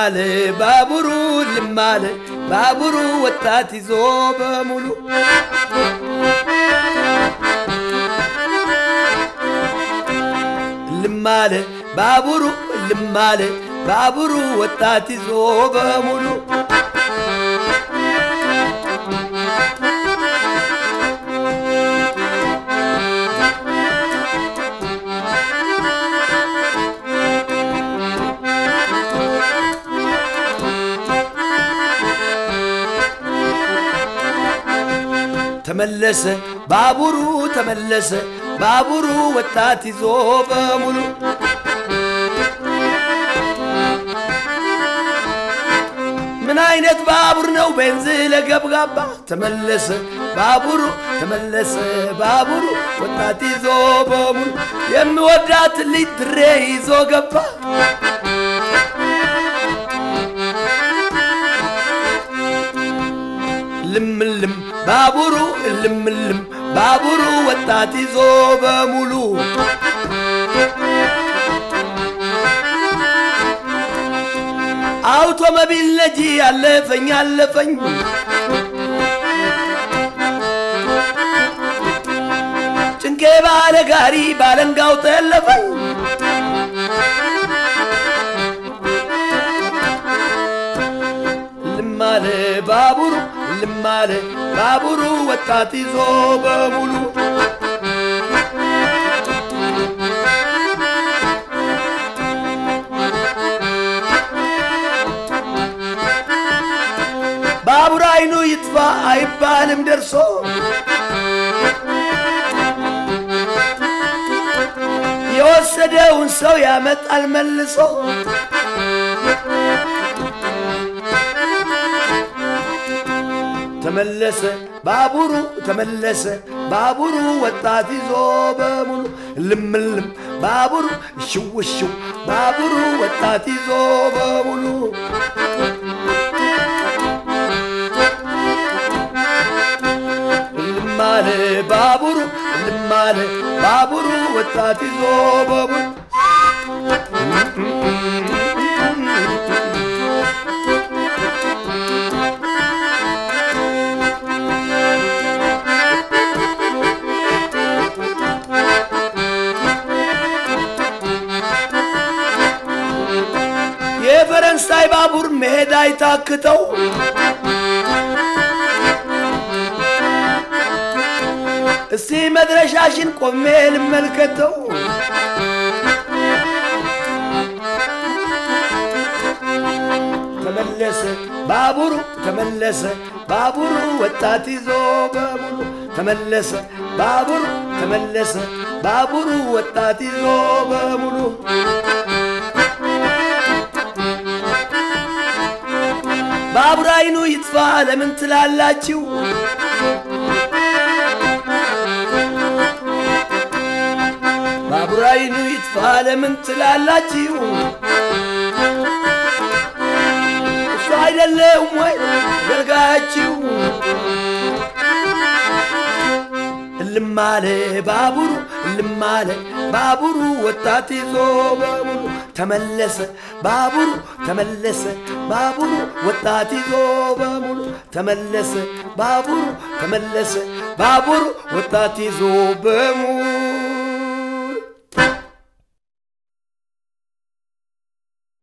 ልማለ ባቡሩ ልማለ ባቡሩ ወጣት ይዞ በሙሉ ልማለ ባቡሩ ልማለ ባቡሩ ወጣት ይዞ በሙሉ ተመለሰ ባቡሩ ተመለሰ ባቡሩ ወጣት ይዞ በሙሉ ምን አይነት ባቡር ነው ቤንዝ ለገብጋባ ተመለሰ ባቡሩ ተመለሰ ባቡሩ ወጣት ይዞ በሙሉ የምወዳት ልጅ ትሬ ይዞ ገባ ልምልም ባቡሩ ልምልም ባቡሩ ወጣት ይዞ በሙሉ አውቶሞቢል ነጂ አለፈኝ አለፈኝ ጭንቄ ባለ ጋሪ ባለንጋው ተለፈኝ ልማለ ባቡሩ ልማለ ባቡሩ ወጣት ይዞ በሙሉ ባቡር አይኑ ይጥፋ አይባልም ደርሶ የወሰደውን ሰው ያመጣል መልሶ ተመለሰ ባቡሩ ተመለሰ ባቡሩ ወጣት ይዞ በሙሉ ልምልም ባቡሩ ሽውሽው ባቡሩ ወጣት ይዞ በሙሉ ልማለ ባቡሩ ልማለ ባቡሩ ወጣት ይዞ በሙሉ የፈረንሳይ ባቡር መሄድ አይታክተው እስቲ መድረሻሽን ቆሜ ልመልከተው ተመለሰ ባቡሩ ተመለሰ ባቡሩ ወጣት ይዞ በሙሉ ተመለሰ ባቡሩ ተመለሰ ባቡሩ ወጣት ይዞ በሙሉ ባቡር አይኑ ይጥፋ ለምን ትላላችሁ? ባቡር አይኑ ይጥፋ ለምን ትላላችሁ? እሱ አይደለም ወይ ገልጋያችሁ? እልማለ ባቡሩ እልማለ ባቡሩ ወጣት ይዞ በሙሉ ተመለሰ ባቡሩ ተመለሰ ባቡሩ ወጣት ይዞ በሙሉ ተመለሰ ባቡሩ ተመለሰ ባቡሩ ወጣት ይዞ በሙሉ